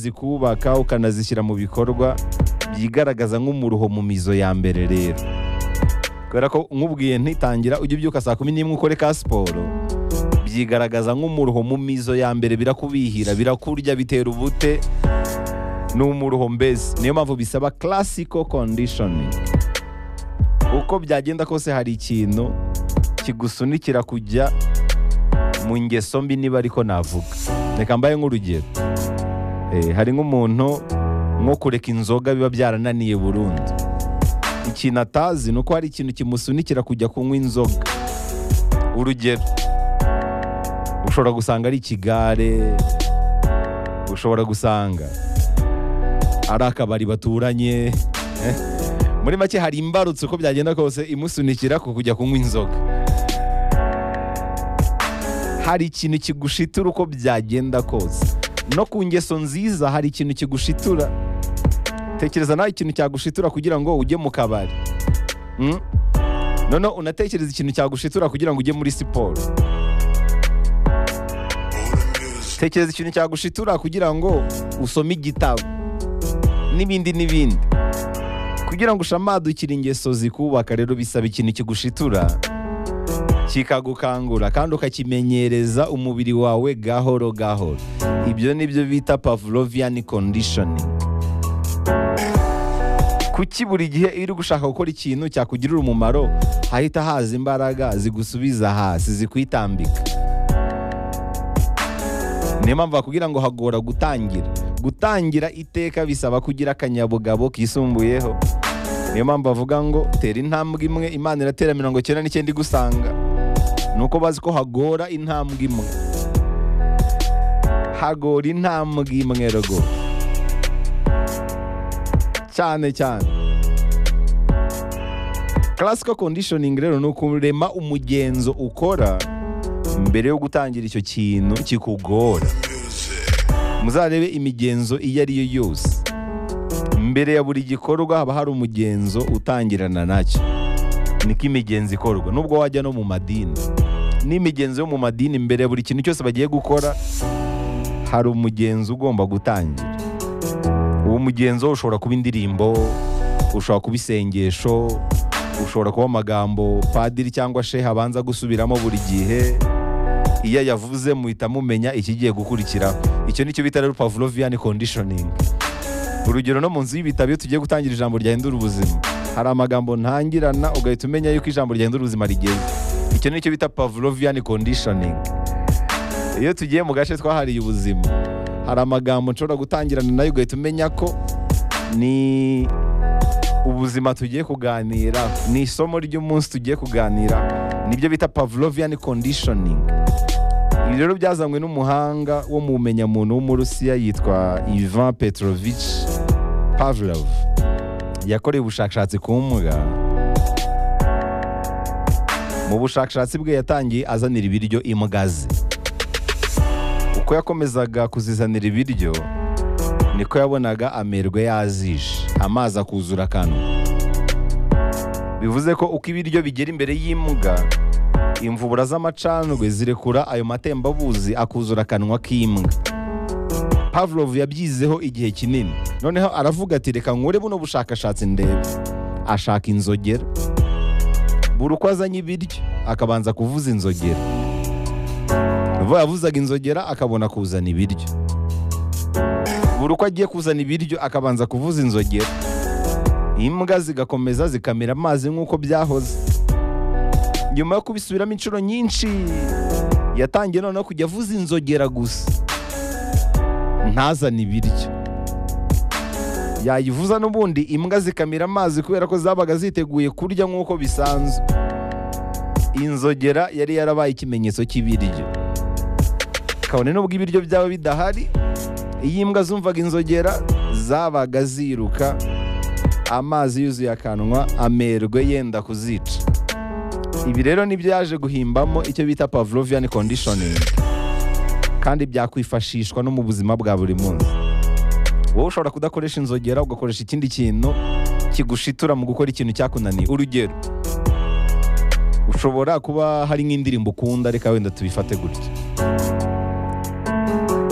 zikubaka ukanazishyira mu bikorwa byigaragaza nk'umuruho mu mizo ya mbere rero kubera ko nkubwiye ntitangira ujya ubyuka saa kumi n'imwe ukore ka siporo byigaragaza nk'umuruho mu mizo ya mbere birakubihira birakurya bitera ubute ni umuruho mbese niyo mpamvu bisaba classical conditioning uko byagenda kose hari ikintu kigusunikira kujya mu ngeso mbi niba ariko navuga reka mbaye nk'urugero Eh, hari nk'umuntu nko kureka inzoga biba byarananiye burundu ikintu atazi ni uko hari ikintu kimusunikira kujya kunywa inzoga urugero ushobora gusanga ari ikigare ushobora gusanga ari akabari baturanye eh. muri make hari imbarutso uko byagenda kose imusunikira ku kujya kunywa inzoga hari ikintu kigushitura uko byagenda kose no ku ngeso nziza hari ikintu kigushitura tekereza nawe ikintu cyagushitura kugira ngo ujye mu kabari Mm? noneho unatekereza ikintu cyagushitura kugira ngo ujye muri siporo tekereza ikintu cyagushitura kugira ngo usome igitabo n'ibindi n'ibindi kugira ngo ushamadukire ingeso zikubaka rero bisaba ikintu kigushitura kikagukangura kandi ukakimenyereza umubiri wawe gahoro gahoro ibyo ni byo bita pavlovian conditioning kuki buri gihe iyo uri gushaka gukora ikintu cyakugirira umumaro hahita haza imbaraga zigusubiza hasi zikwitambika niyo mpamvu bakubwira ngo hagora gutangira gutangira iteka bisaba kugira akanyabugabo kisumbuyeho niyo mpamvu bavuga ngo tera intambwe imwe imana iratera mirongo icyenda n'icyenda igusanga ni uko bazi ko hagora intambwe imwe hagora intambwe imwe rwo cyane cyane classical conditioning rero ni ukurema umugenzo ukora mbere yo gutangira icyo kintu kikugora muzarebe imigenzo iyo ari yo yose mbere ya buri gikorwa haba hari umugenzo utangirana nacyo niko imigenzo ikorwa nubwo wajya no mu madini n'imigenzo yo mu madini mbere ya buri kintu cyose bagiye gukora hari umugenzo ugomba gutangira uwo mugenzo ushobora kuba indirimbo ushobora kuba isengesho ushobora kuba amagambo padiri cyangwa sheha abanza gusubiramo buri gihe iyo yavuze muhita mumenya ikigiye gukurikiraho icyo ni cyo bita rero pavlovian conditioning urugero no mu nzu y'ibitabo iyo tugiye gutangira ijambo ryahindura ubuzima hari amagambo ntangirana ugahita umenya yuko ijambo ryahindura ubuzima rigeze icyo ni cyo bita pavlovian conditioning iyo tugiye mu gace twahariye ubuzima hari amagambo nshobora gutangirana nayo ugahita umenya ko ni ubuzima tugiye kuganira ni isomo ry'umunsi tugiye kuganira nibyo bita pavlovian conditioning ibi rero byazanywe n'umuhanga wo mu bumenyamuntu w'umurusiya yitwa ivan petrovich pavlov yakoreye ubushakashatsi ku mbwa mu bushakashatsi bwe yatangiye azanira ibiryo imbwa ze uko yakomezaga kuzizanira ibiryo niko yabonaga amerwe yazishe amazi akuzura akanwa bivuze ko uko ibiryo bigera imbere y'imbwa imvubura z'amacandwe zirekura ayo matembabuzi akuzura akanwa k'imbwa pavlov yabyizeho igihe kinini noneho aravuga ati reka nkure buno bushakashatsi ndebe ashaka inzogera buri uko azanye ibiryo akabanza kuvuza inzogera vuba yavuzaga inzogera akabona kuzana ibiryo buri uko agiye kuzana ibiryo akabanza kuvuza inzogera imbwa zigakomeza zikamira amazi nk'uko byahoze nyuma yo kubisubiramo inshuro nyinshi yatangiye noneho kujya avuza inzogera gusa ntazane ibiryo yayivuza n'ubundi imbwa zikamira amazi kubera ko zabaga ziteguye kurya nk'uko bisanzwe inzogera yari yarabaye ikimenyetso cy'ibiryo kabone n'ubwo ibiryo byaba bidahari iyo imbwa zumvaga inzogera zabaga ziruka amazi yuzuye akanwa amerwe yenda kuzica ibi rero nibyo yaje guhimbamo icyo bita pavlovian conditioning kandi byakwifashishwa no mu buzima bwa buri munsi wowe ushobora kudakoresha inzogera ugakoresha ikindi kintu kigushitura mu gukora ikintu cyakunaniye urugero ushobora kuba hari nk'indirimbo ukunda reka wenda tubifate gutya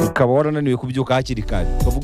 ukaba warananiwe kubyuka hakiri kare ukavuga